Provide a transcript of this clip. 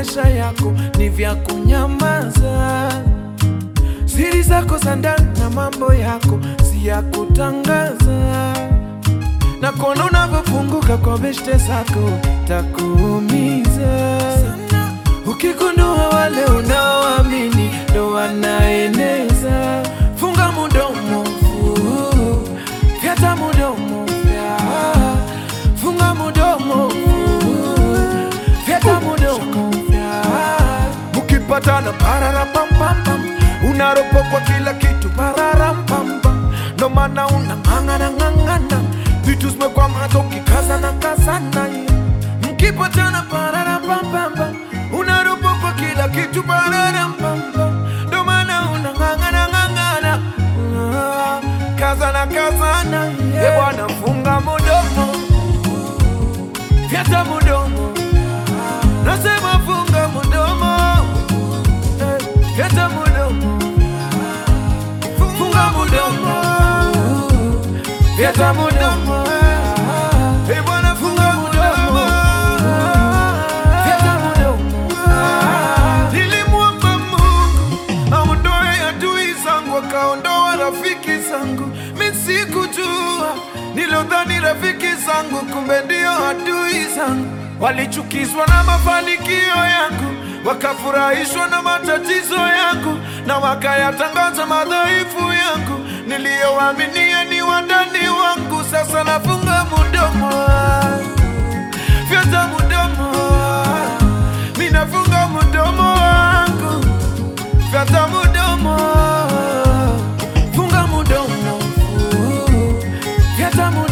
maisha yako ni vya kunyamaza. Siri zako za ndani na mambo yako si ya kutangaza, na kuona unavyofunguka kwa beshte zako takuumiza. Ukigundua wale unaoamini ndo wanaeneza, funga mudomo, fu- fyata mudomo, fya. funga mudomo, fu- fyata mudomo, fya. Mukipatana pararapampam, unaropokwa kila kitu pararampam, ndo maana unang'ang'ana ng'ang'ana, vitu zimekwama ukikazana kazana Mkipatana pararapampam, unaropokwa kila kitu pararampam, ndo maana unang'ang'ana ng'ang'ana, Ah, kazana kazana, e bwana, funga mudomo, fyata mudomo, nasema funga mudomo, eh, fyata mudomo, funga mudomo, fyata mudomo, e bwana, funga mudomo, fyata mudomo. Nilimwomba Mungu aondoe adui zangu, akaondoa rafiki zangu. Mi sikujua, nilodhani rafiki zangu, kumbe ndio adui zangu. Walichukizwa na mafanikio yangu, wakafurahishwa na matatizo yangu, na wakayatangaza madhaifu yangu. Niliyowaaminia ni wandani wangu, sasa nafunga mudomo wangu fyata mudomo minafunga mudomo wangu fyata mudomo funga mudomo fyata mudomo